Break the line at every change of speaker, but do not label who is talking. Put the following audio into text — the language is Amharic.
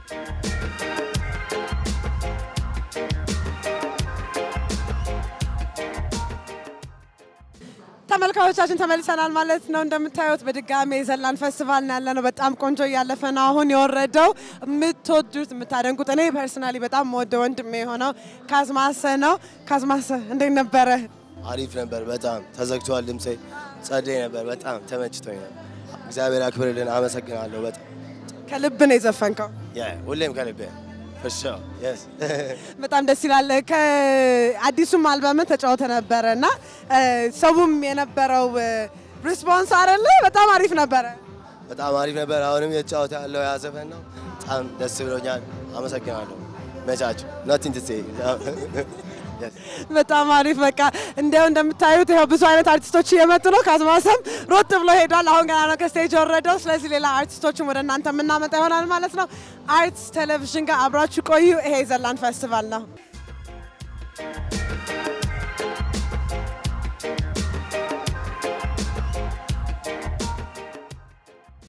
ተመልካዮቻችን ተመልሰናል ማለት ነው። እንደምታዩት በድጋሜ የዘላን ፌስቲቫል ነው ያለ ነው። በጣም ቆንጆ እያለፈ ነው። አሁን የወረደው የምትወዱት የምታደንቁት፣ እኔ ፐርሰናሊ በጣም የምወደው ወንድሜ የሆነው ካዝማሰ ነው። ካዝማሰ እንዴት ነበረ?
አሪፍ ነበር። በጣም ተዘግቷል። ድምፄ ጸደይ ነበር። በጣም ተመችቶኝ ነበር። እግዚአብሔር አክብርልን። አመሰግናለሁ። በጣም
ከልብ ነው የዘፈንከው።
ያ ሁሌም ከልቤ ፍሻ የስ
በጣም ደስ ይላል። ከአዲሱም አልበም ተጫውተ ነበረ እና ሰውም የነበረው ሪስፖንስ አይደለ በጣም አሪፍ ነበረ።
በጣም አሪፍ ነበር። አሁንም የተጫወተ ያለው ያ ዘፈን ነው። በጣም ደስ ብሎኛል። አመሰግናለሁ። መቻችሁ ኖቲንግ ቱ ሴይ
በጣም አሪፍ በቃ እንዲያው እንደምታዩት ይኸው ብዙ አይነት አርቲስቶች እየመጡ ነው። ካዝማሰም ሮጥ ብሎ ሄዷል። አሁን ገና ነው ከስቴጅ የወረደው። ስለዚህ ሌላ አርቲስቶችን ወደ እናንተ የምናመጣ ይሆናል ማለት ነው። አርትስ ቴሌቪዥን ጋር አብራችሁ ቆዩ። ይሄ የዘላን ፌስቲቫል ነው።